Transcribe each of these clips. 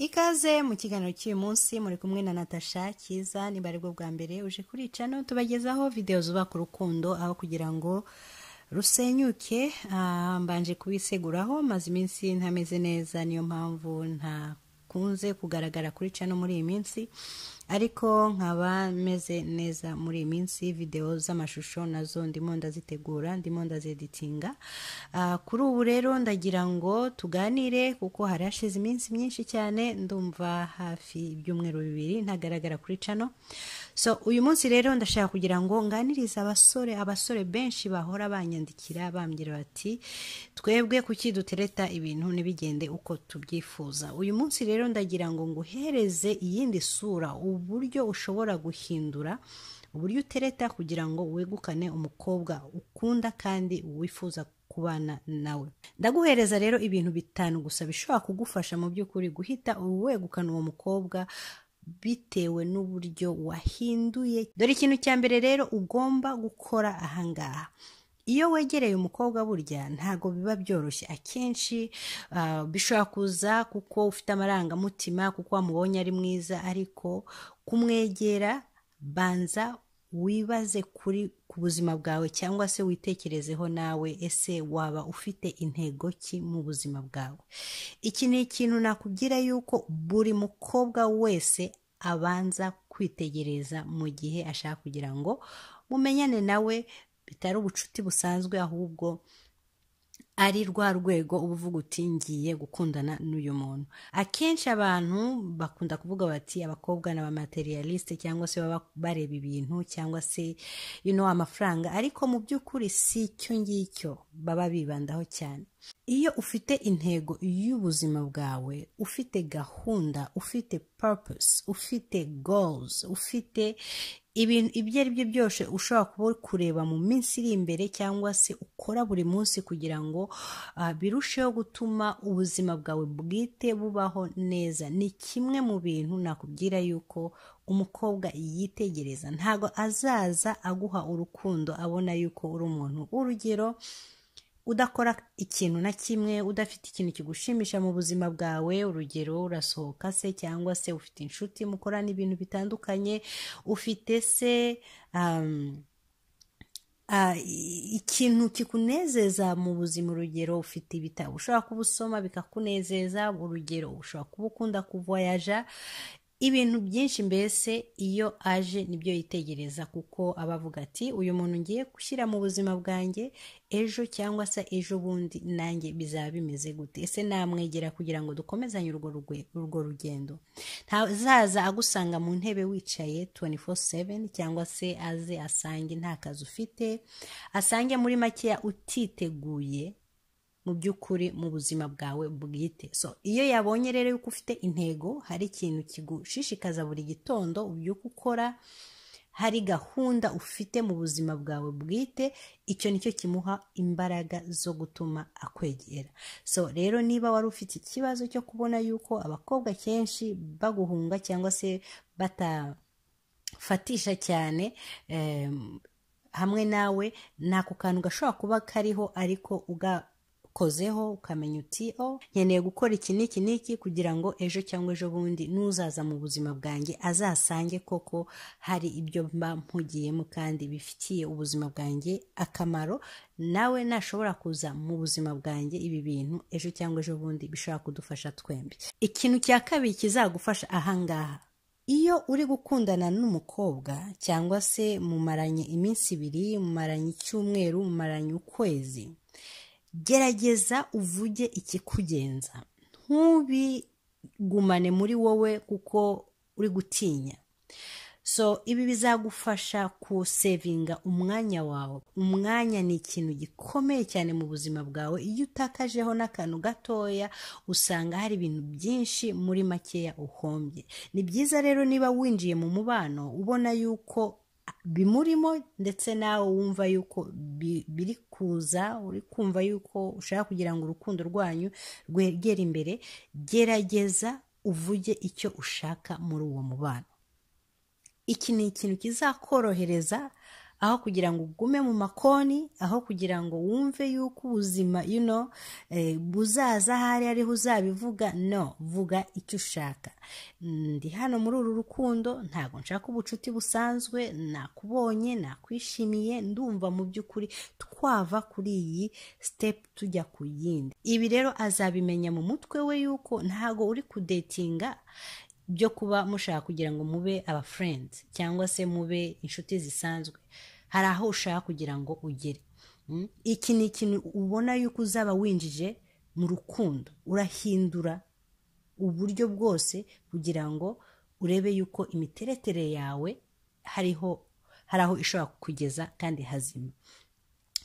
ikaze mu kiganiro cy'uyu munsi muri kumwe na natasha cyiza niba ari bwo bwa mbere uje kuri cano tubagezaho videwo zubaka urukundo aho kugira ngo rusenyuke ah, mbanje kubiseguraho maze iminsi ntameze neza niyo mpamvu ntakunze kugaragara kuri cano muri iyi minsi ariko nkaba meze neza muri iyi minsi videwo z'amashusho nazo ndimo ndazitegura ndimo ndazeditinga Ah, kuri ubu rero ndagira ngo tuganire kuko hari hashize iminsi myinshi cyane ndumva hafi ibyumweru bibiri ntagaragara kuri cano so uyu munsi rero ndashaka kugira ngo nganirize abasore abasore benshi bahora banyandikira bambwira bati twebwe kuki dutereta ibintu ntibigende uko tubyifuza uyu munsi rero ndagira ngo nguhereze iyindi sura uburyo ushobora guhindura uburyo utereta kugira ngo wegukane umukobwa ukunda kandi wifuza kubana nawe ndaguhereza rero ibintu bitanu gusa bishobora kugufasha mu by'ukuri guhita wegukana uwo mukobwa bitewe n'uburyo wahinduye dore ikintu cya mbere rero ugomba gukora ahangaha iyo wegereye umukobwa burya ntabwo biba byoroshye akenshi ah, bishobora kuza kuko ufite amarangamutima kuko wamubonye ari mwiza ariko kumwegera banza wibaze kuri ku buzima bwawe cyangwa se witekerezeho nawe ese waba ufite intego ki mu buzima bwawe iki ni ikintu nakubwira yuko buri mukobwa wese abanza kwitegereza mu gihe ashaka kugira ngo mumenyane nawe bitari ubucuti busanzwe ahubwo ari rwa rwego uba uvuga uti ngiye gukundana n'uyu muntu akenshi abantu bakunda kuvuga bati abakobwa ni abamaterialiste cyangwa se baba bareba ibintu cyangwa se you know, amafaranga ariko mu by'ukuri si icyo ngicyo baba bibandaho cyane iyo ufite intego y'ubuzima bwawe ufite gahunda ufite purpose ufite goals ufite ibintu ibyo ari byo byose ushobora kuba uri kureba mu minsi iri imbere cyangwa se ukora buri munsi kugira ngo ah, birusheho gutuma ubuzima bwawe bwite bubaho neza ni kimwe mu bintu nakubwira yuko umukobwa yitegereza ntabwo azaza aguha urukundo abona yuko uri umuntu urugero udakora ikintu na kimwe udafite ikintu kigushimisha mu buzima bwawe urugero urasohoka se cyangwa se ufite inshuti mukorana ibintu bitandukanye ufite se um, ah, i- ikintu kikunezeza mu buzima urugero ufite ibitabo ushobora kuba usoma bikakunezeza urugero ushobora kuba ukunda kuvoyaja ibintu byinshi mbese iyo aje nibyo yitegereza kuko aba avuga ati uyu muntu ngiye gushyira mu buzima bwanjye ejo cyangwa se ejo bundi nanjye bizaba bimeze gute ese namwegera kugira ngo dukomezanye urwo rugwe- urwo rugendo ntazaza agusanga mu ntebe wicaye 24/7 cyangwa se aze asange nta kazi ufite asange muri makeya utiteguye mu by'ukuri mu buzima bwawe bwite so iyo yabonye rero yuko ufite intego hari ikintu kigushishikaza buri gitondo ubyuka ukora hari gahunda ufite mu buzima bwawe bwite icyo nicyo kimuha imbaraga zo gutuma akwegera so rero niba wari ufite ikibazo cyo kubona yuko abakobwa kenshi baguhunga cyangwa se batafatisha cyane em, hamwe nawe ni ako kantu gashobora kuba kariho ariko ugakozeho ukamenya uti o nkeneye gukora iki n'iki n'iki kugira ngo ejo cyangwa ejo bundi n'uzaza mu buzima bwanjye azasange koko hari ibyo mba mpugiyemo kandi bifitiye ubuzima bwanjye akamaro nawe nashobora kuza mu buzima bwanjye ibi bintu ejo cyangwa ejo bundi bishobora kudufasha twembi ikintu cya kabiri kizagufasha ahangaha iyo uri gukundana n'umukobwa cyangwa se mumaranye iminsi ibiri mumaranye icyumweru mumaranye ukwezi gerageza uvuge ikikugenza ntubigumane muri wowe kuko uri gutinya so ibi bizagufasha kusevinga umwanya wawe umwanya ni ikintu gikomeye cyane mu buzima bwawe iyo utakajeho n'akantu gatoya usanga hari ibintu byinshi muri makeya uhombye ni byiza rero niba winjiye mu mubano ubona yuko bimurimo ndetse nawe wumva yuko bi- biri kuza uri kumva yuko ushaka kugira ngo urukundo rwanyu rwegere imbere gerageza uvuge icyo ushaka muri uwo mubano iki ni ikintu kizakorohereza aho kugira ngo ugume mu makoni aho kugira ngo wumve yuko ubuzima you know, eh, buzaza ahari ariho uzabivuga no vuga icyo ushaka ndi hano muri uru rukundo ntabwo nshaka ubucuti busanzwe nakubonye nakwishimiye ndumva mu by'ukuri twava kuri iyi step tujya ku yindi ibi rero azabimenya mu mutwe we yuko ntabwo uri kudetinga byo kuba mushaka kugira ngo mube aba friends cyangwa se mube inshuti zisanzwe hari aho ushaka kugira ngo ugere Mm. iki ni ikintu ubona yuko uzaba winjije mu rukundo urahindura uburyo bwose kugira ngo urebe yuko imiteretere yawe hariho hari aho ishobora kukugeza kandi hazima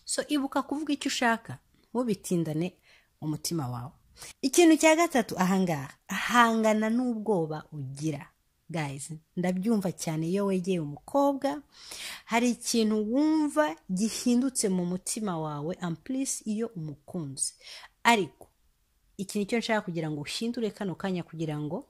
so ibuka kuvuga icyo ushaka ntubitindane umutima wawe ikintu cya gatatu ahangaha hangana n'ubwoba ugira guys ndabyumva cyane iyo wegeye umukobwa hari ikintu wumva gihindutse mu mutima wawe ampulisi iyo umukunze ariko iki ni cyo nshaka kugira ngo uhindure kano kanya kugira ngo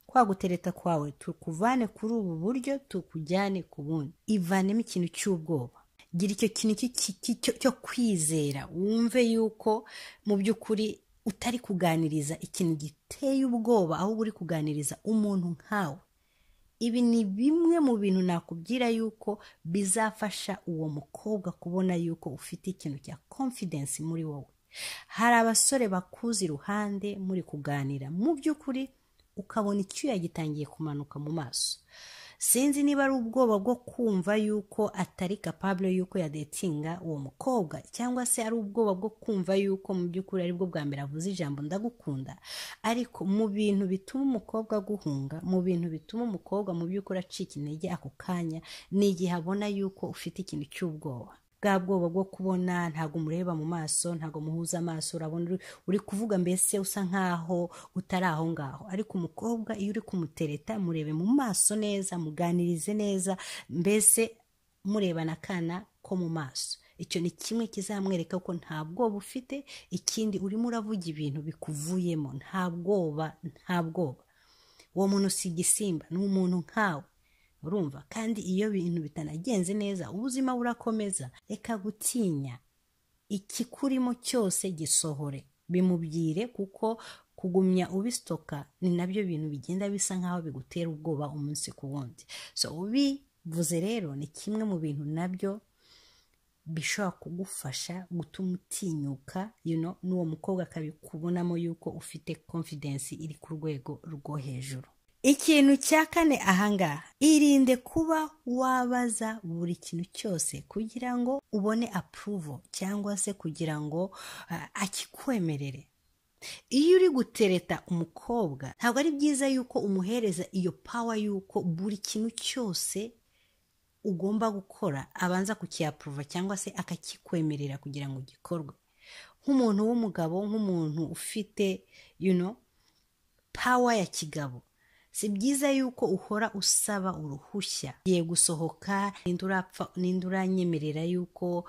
kwa gutereta kwawe tukuvane kuri ubu buryo tukujyane ku bundi ivanemo ikintu cy'ubwoba gira icyo kintu cy- cy- cy- cyo kwizera wumve yuko mu by'ukuri utari kuganiriza ikintu giteye ubwoba ahubwo uri kuganiriza umuntu nkawe ibi ni bimwe mu bintu nakubwira yuko bizafasha uwo mukobwa kubona yuko ufite ikintu cya confidence muri wowe hari abasore bakuze iruhande muri kuganira mu by'ukuri ukabona icyuya gitangiye kumanuka mu maso sinzi niba ari ubwoba bwo kumva yuko atari capable yuko yadetinga uwo mukobwa cyangwa se ari ubwoba bwo kumva yuko mu by'ukuri aribwo bwa mbere avuze ijambo ndagukunda ariko mu bintu bituma umukobwa aguhunga mu bintu bituma umukobwa mu by'ukuri acika intege ako kanya ni igihe abona yuko ufite ikintu cy'ubwoba bwa bwoba bwo kubona ntabwo umureba mu maso ntabwo muhuza amaso urabona uri- uri kuvuga mbese usa nkaho utari aho ngaho ariko umukobwa iyo uri kumutereta murebe mu maso neza muganirize neza mbese murebana akana ko mu maso icyo ni kimwe kizamwereka ko nta bwoba ufite ikindi urimo uravuga ibintu bikuvuyemo nta bwoba nta bwoba uwo muntu si igisimba ni umuntu nkawe urumva kandi iyo bintu bitanagenze neza ubuzima burakomeza reka gutinya ikikurimo cyose gisohore bimubwire kuko kugumya ubisitoka ni nabyo bintu bigenda bisa nk'aho bigutera ubwoba umunsi ku wundi so ubivuze rero ni kimwe mu bintu nabyo bishobora kugufasha gutuma utinyuka you know, n'uwo mukobwa akabikubonamo yuko ufite confidence iri ku rwego rwo hejuru ikintu cya kane ahangaha irinde kuba wabaza buri kintu cyose kugira ngo ubone approval cyangwa se kugira ngo ah, akikwemerere iyo uri gutereta umukobwa ntabwo ari byiza yuko umuhereza iyo power yuko buri kintu cyose ugomba gukora abanza kukiyapuruva cyangwa se akakikwemerera kugira ngo gikorwe nk'umuntu w'umugabo nk'umuntu ufite you know, pawa ya kigabo si byiza yuko uhora usaba uruhushya ngiye gusohoka ninde urapfa ninde uranyemerera yuko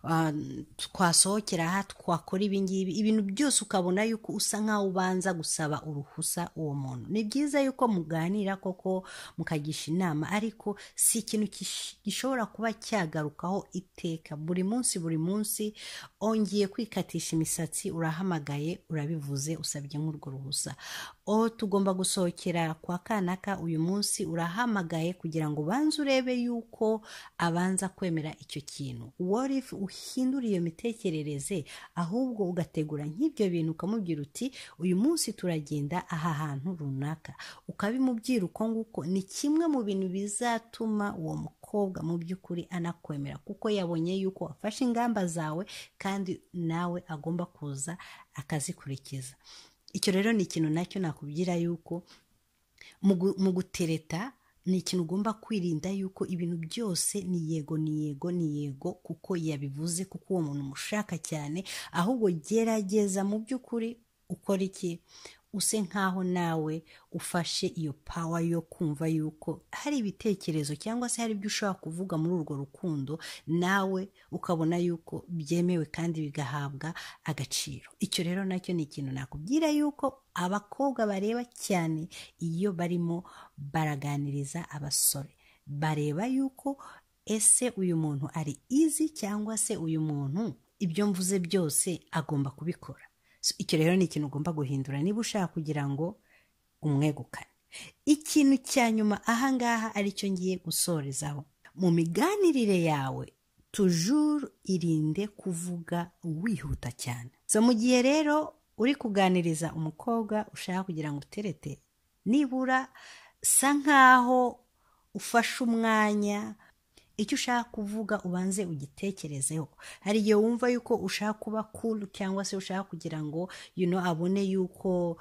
ah, twasohokera aha twakora ibi ngibi ibintu byose ukabona yuko usa nkaho ubanza gusaba uruhusa uwo muntu ni byiza yuko muganira koko mukagisha inama ariko si ikintu kish- gishobora kuba cyagarukaho iteka buri munsi buri munsi ongeye kwikatisha imisatsi urahamagaye urabivuze usabye nk'urwo ruhusa oh tugomba gusohokera kwa kanaka uyu munsi urahamagaye kugira ngo ubanze urebe yuko abanza kwemera icyo kintu what if uhindura iyo mitekerereze ahubwo ugategura nk'ibyo bintu ukamubwira uti uyu munsi turagenda aha hantu runaka ukabimubwira uko nguko ni kimwe mu bintu bizatuma uwo mukobwa mu by'ukuri anakwemera kuko yabonye yuko wafashe ingamba zawe kandi nawe agomba kuza akazikurikiza icyo rero ni ikintu nacyo nakubwira yuko mu gu- mu gutereta ni ikintu ugomba kwirinda yuko ibintu byose ni yego ni yego ni yego kuko yabivuze kuko uwo muntu umushaka cyane ahubwo gerageza mu by'ukuri ukora iki use nkaho nawe ufashe iyo pawa yo kumva yuko hari ibitekerezo cyangwa se hari ibyo ushobora kuvuga muri urwo rukundo nawe ukabona yuko byemewe kandi bigahabwa agaciro icyo rero nacyo ni ikintu nakubwira yuko abakobwa bareba cyane iyo barimo baraganiriza abasore bareba yuko ese uyu muntu ari izi cyangwa se uyu muntu ibyo mvuze byose agomba kubikora So, icyo rero ni ikintu ugomba guhindura niba ushaka kugira ngo umwegukane ikintu cya nyuma ahangaha aricyo ngiye gusorezaho mu miganirire yawe tujuru irinde kuvuga wihuta cyane so mu gihe rero uri kuganiriza umukobwa ushaka kugira ngo uterete nibura sa nkaho ufashe umwanya icyo ushaka kuvuga ubanze ugitekerezeho hari igihe wumva yuko ushaka kuba cool cyangwa se ushaka kugira ngo you know, abone yuko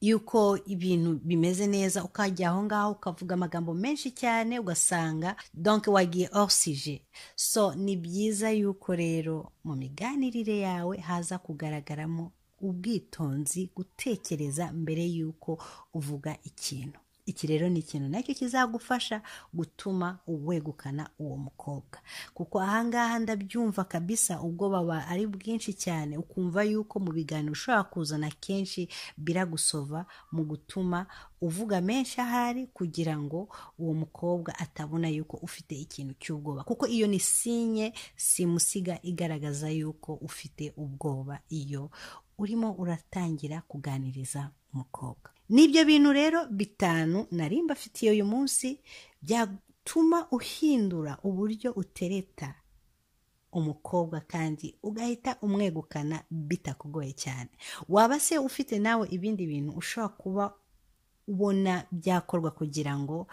yuko ibintu bimeze neza ukajya aho ngaho ukavuga amagambo menshi cyane ugasanga donc wagiye orsije so ni byiza yuko rero mu miganirire yawe haza kugaragaramo ubwitonzi gutekereza mbere yuko uvuga ikintu iki rero ni ikintu nacyo kizagufasha gutuma uwegukana uwo mukobwa kuko ahangaha ndabyumva kabisa ubwo baba ari bwinshi cyane ukumva yuko mu biganiro ushobora kuzana kenshi biragusova mu gutuma uvuga menshi ahari kugira ngo uwo mukobwa atabona yuko ufite ikintu cy'ubwoba kuko iyo ni sinye simusiga igaragaza yuko ufite ubwoba iyo urimo uratangira kuganiriza umukobwa n'ibyo bintu rero bitanu nari mbafitiye uyu munsi byatuma uhindura uburyo utereta umukobwa kandi ugahita umwegukana bitakugoye cyane waba se ufite nawe ibindi bintu ushobora kuba ubona byakorwa kugira ngo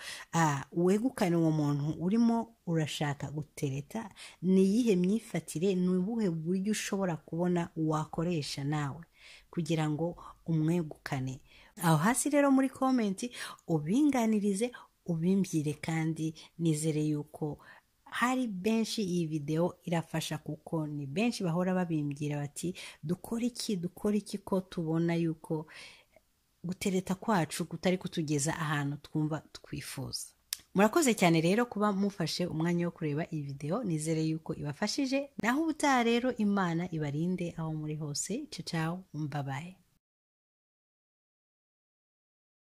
wegukane uwo muntu urimo urashaka gutereta ni iyihe myifatire ni ubuhe buryo ushobora kubona wakoresha nawe kugira ngo umwegukane aho hasi rero muri komenti ubinganirize ubimbwire kandi nizere yuko hari benshi iyi videwo irafasha kuko ni benshi bahora babimbwira bati dukore iki dukore iki ko tubona yuko gutereta kwacu kutari kutugeza ahantu twumva twifuza murakoze cyane rero kuba mufashe umwanya wo kureba iyi videwo nizere yuko ibafashije naho ubutaha rero imana ibarinde aho muri hose cicawo mbabaye